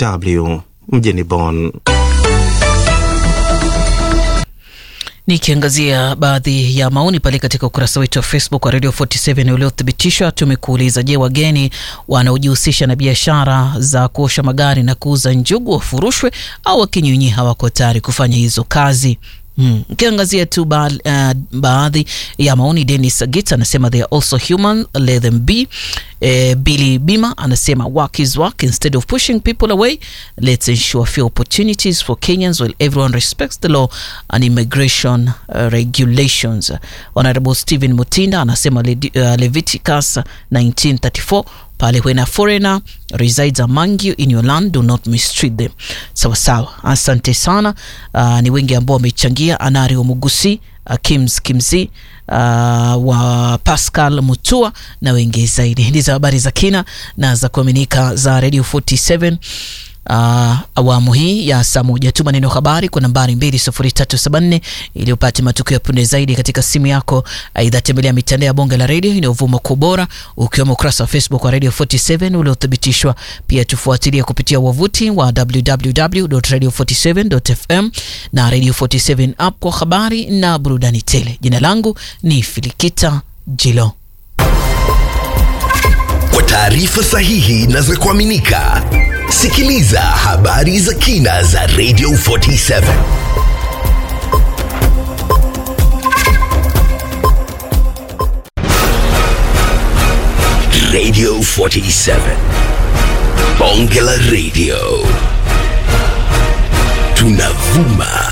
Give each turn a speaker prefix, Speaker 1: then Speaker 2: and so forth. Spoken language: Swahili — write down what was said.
Speaker 1: DW mjini Bonn.
Speaker 2: Nikiangazia baadhi ya maoni pale katika ukurasa wetu wa Facebook wa Radio 47 uliothibitishwa, tumekuuliza: Je, wageni wanaojihusisha na biashara za kuosha magari na kuuza njugu wafurushwe au wakinyunyi hawako tayari kufanya hizo kazi? Ukiangazia hmm, tu ba, uh, baadhi ya maoni. Dennis Agit anasema they are also human, let them be. Eh, Billy Bima anasema work is work, instead of pushing people away let's ensure fair opportunities for Kenyans while everyone respects the law and immigration uh, regulations. Honorable Stephen Mutinda anasema uh, Leviticus 1934 pale when a foreigner resides among you in your land do not mistreat them. Sawa sawa, asante sana. Uh, ni wengi ambao wamechangia. Anario Mugusi, uh, Kims Kimzi, uh, wa Pascal Mutua na wengi zaidi. Ndizo habari za kina na za kuaminika za Radio 47 Uh, awamu hii ya saa moja. Tuma neno habari kwa nambari 20374 ili upate matukio ya punde zaidi katika simu yako. Aidha, tembelea mitandao ya bonge la redio inayovuma kwa ubora, ukiwemo ukurasa wa Facebook wa Radio 47 uliothibitishwa. Pia tufuatilie kupitia wavuti wa www.radio47.fm na Radio 47 app kwa habari na burudani tele. Jina langu ni Filikita Jilo.
Speaker 3: Kwa taarifa sahihi na za kuaminika Sikiliza habari za kina za Radio 47. Radio 47. Bonge la Radio. Tunavuma